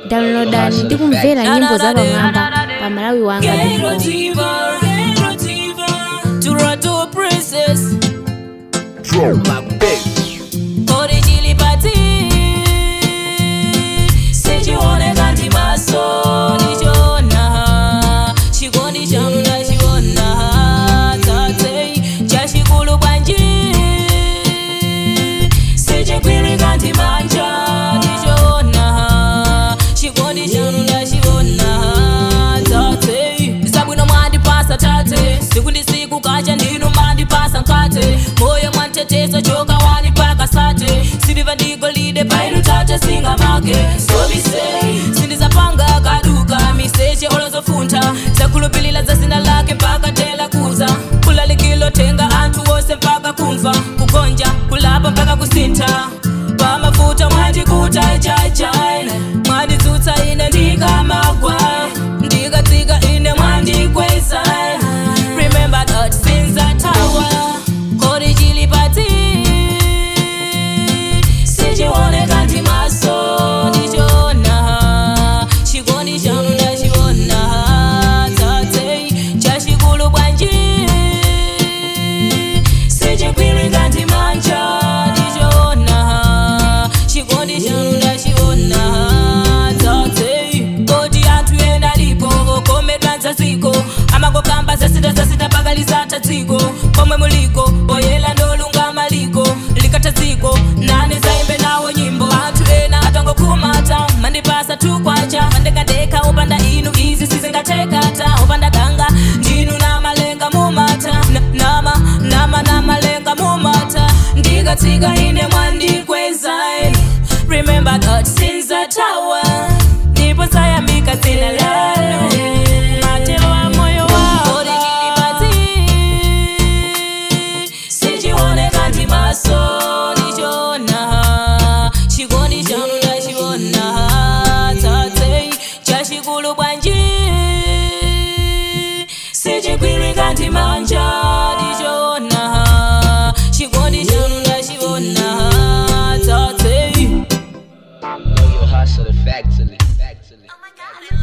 downloadani ndi kumvera nyimbo za pamwamba pa malawi wanga Ghetto diva, ghetto diva, Toronto princess, Origili pati, sijione kanti maso nichona, chikondi changu ndachiona, tate chachikulu bwanji, sichikwili kanti manja nichona, chikondi changu ndachiona, tate zabwino mwandipasa tate, siku ndi siku kacha ndinu mandipasa nkate, moyo mwantetesa choka wanipaka sate, siliva ndigolide pailu tate singa make, so me say, sindizapanga kaduka, miseche olozofunta, zakulupilila za zina lake mpaka tela kuza, kulalikilo tenga anthu wose mpaka kumva, kugonja, kulapa mpaka kusinta, pamafuta mwandikuta chachai, mwanditsutsa ine ndikamagwa, ndikatsika ine mwandikweza, remember that since that hour, originally party, sichione kanti maso ndichona, chikondi changu ndachiona, tate chachikulu bwanji, sichikwili kanti manja ndichona, chikondi changu ndachiona, tate kodi anthu ena lipo komedwa nzaziko amangokamba zasita zasita pakalizata dziko pomwe muliko oyela ndolungama liko likata dziko nane zaimbe nawo nyimbo anthu ena atangokhumata mandipasa tukwacha mandekadeka upanda inu izi sizingatekata upanda ganga ndinu namalenga mumata Na- nama nama namalenga mumata ndikatsika ine mwandikweza remember that since the tower ndipo sayamika zina lalo matelo a moyo wao sichione kanti maso ndichona chikondi chanu ndachiona tate chachikulu bwanji sichikwili kanti manja ndichona chikondi chanu ndachiona tate Know your hustle effectively. effectively.